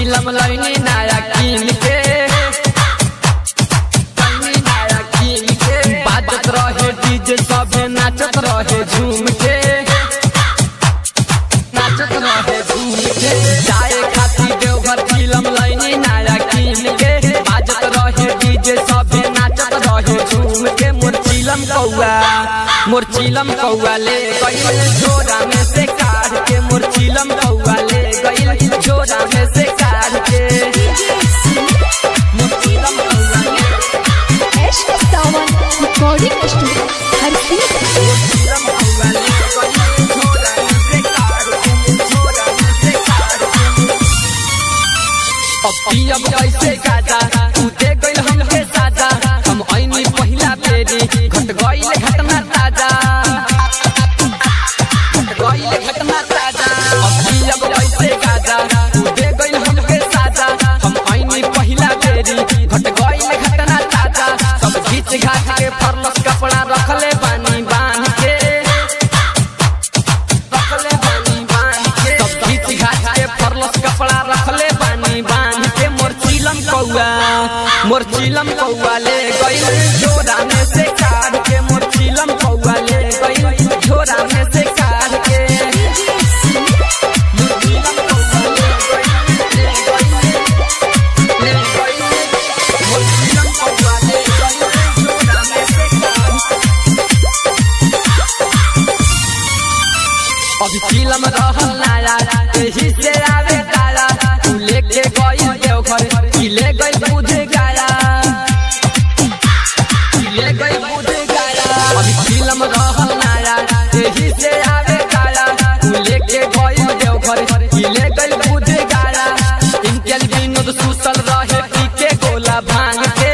चिलम लैनी नया कीन के लैनी नया कीन के बाजत रहे डीजे सबे नाचत रहे झूम के नाचत रहे झूम के जाए खाती देवघर चिलम लैनी नया कीन के बाजत रहे डीजे सबे नाचत रहे झूम के मोर चिलम कौआ मोर चिलम कौआ ले गइल झोरा में से काढ़ के मोर चिलम कौआ ले गइल झोरा में से काढ़ के मोर चिलम कौआ ले Eşk Savan Recording Studio हर सीट मोर चिलम कौआ ले गइल झोरा में से काढ़ के झोरा में से काढ़ के अब पियब कैसे गाजा तू दे गइल हमके साजा हम ऐनी पहिला बेरी घट गइल घटना ताजा घट गइल घटना ताजा अब पियब कैसे गाजा तू दे गइल हमके साजा हम ऐनी पहिला बेरी घट गइल घटना ताजा सब घीच घाट के फरलस कपड़ा रखले बानी बांध के रखले बानी बांध के सब घीच घाट के फरलस कपड़ा रखले बानी बांध के मोर चिलम कौआ मोर चिलम कौआ ले गइल झोरा में से काढ़ के मोर चिलम कौआ ले गइल झोरा में से काढ़ के मोर चिलम कौआ ले गइल, ले गइल, ले गइल। मोर चिलम कौआ ले गइल झोरा में से काढ़ के। अभी चिलम रहल नारा एही से आवे तारा तू लेके गइल देवघर की ले गइल बुझे गाया की ले गइल बुझे गाया अभी चिलम रहल नारा एही से आवे तारा तू लेके गइल देवघर की ले गइल बुझे गाया इनके विनोद सुसल रहे पी के गोला भांग के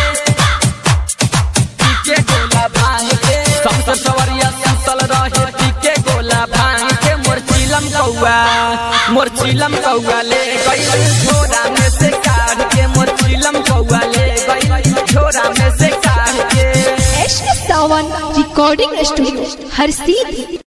पीके गोला भांग के सबसे सवरिया सुतल रहे पीके गोला भांग के मोर चिलम कौआ मोर चिलम कौआ ले गइल झोरा में से काढ़ के मोर चिलम कौआ ले गइल झोरा में से काढ़ के Eşk Savan Recording Studio हर सीट